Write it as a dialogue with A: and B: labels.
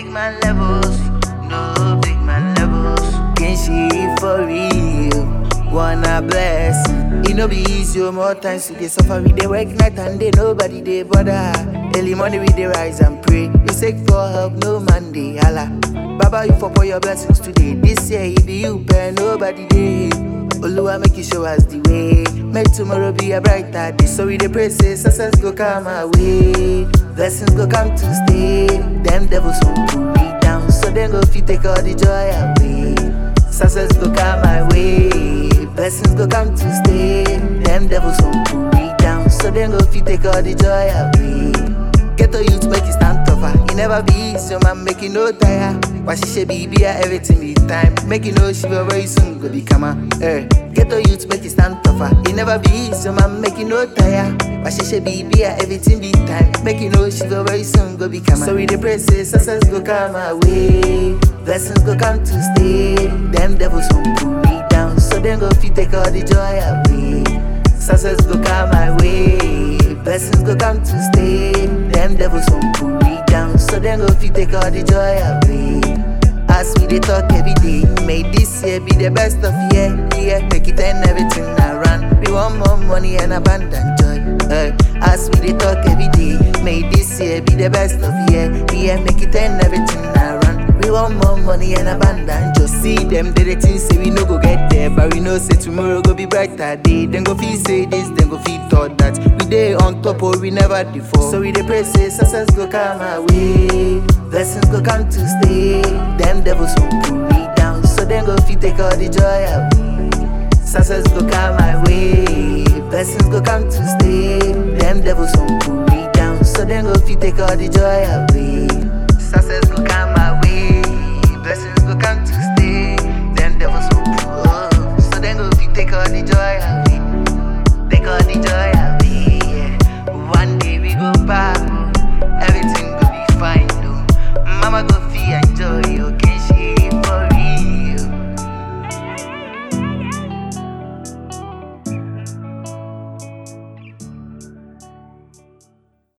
A: man levels, no big man levels. Can she for real? Wanna bless? It no be easy, oh, more times we dey suffer, we dey work night and day, nobody dey bother. Early morning we dey rise and pray, we seek for help, no man dey holla. Baba, you for pour your blessings today. This year it be you, but nobody dey. Oluwa make you show us the way. Make tomorrow be a brighter day. So we dey pray say success go come our way. Blessings go come to stay. Them devils won't pull me down, so them go fit take all the joy away. Success go come my way. Blessings go come to stay. Them devils won't pull me down, so them go fit take all the joy away. Get to youth make it stand tougher. It never be easy, man, make it no tire. Why she should be be everything be time. Make it know she will very soon go become a eh. Get to youth make it stand tougher. It never be easy, man, make it no tire. Why she should be be everything be time. Make it know she will very soon go become a So we the pray say success go come our way. Blessings go come to stay. Them devils won't pull me down, so them go fit take all the joy away. Success go come my way. Blessings go come to stay. Them devils won't pull me down, so them go fit take all the joy away. As we dey talk every day, may this year be the best of year. Yeah, make it and everything around. We want more money and abundant joy. Uh, as we dey talk every day, may this year be the best of year. Yeah, make it and everything around. We want more money and abundant. Just see them, they the things say we no go get there, but we know say tomorrow go be brighter day. Then go feel say this, then go feel thought that we dey on top or we never before. So we dey pray say success go come our way, blessings go come to stay. Them devils won't pull me down, so then go feel take all the joy away. Success go come my way, blessings go come to stay. Them devils won't pull me down, so then go feel take all the joy away. Success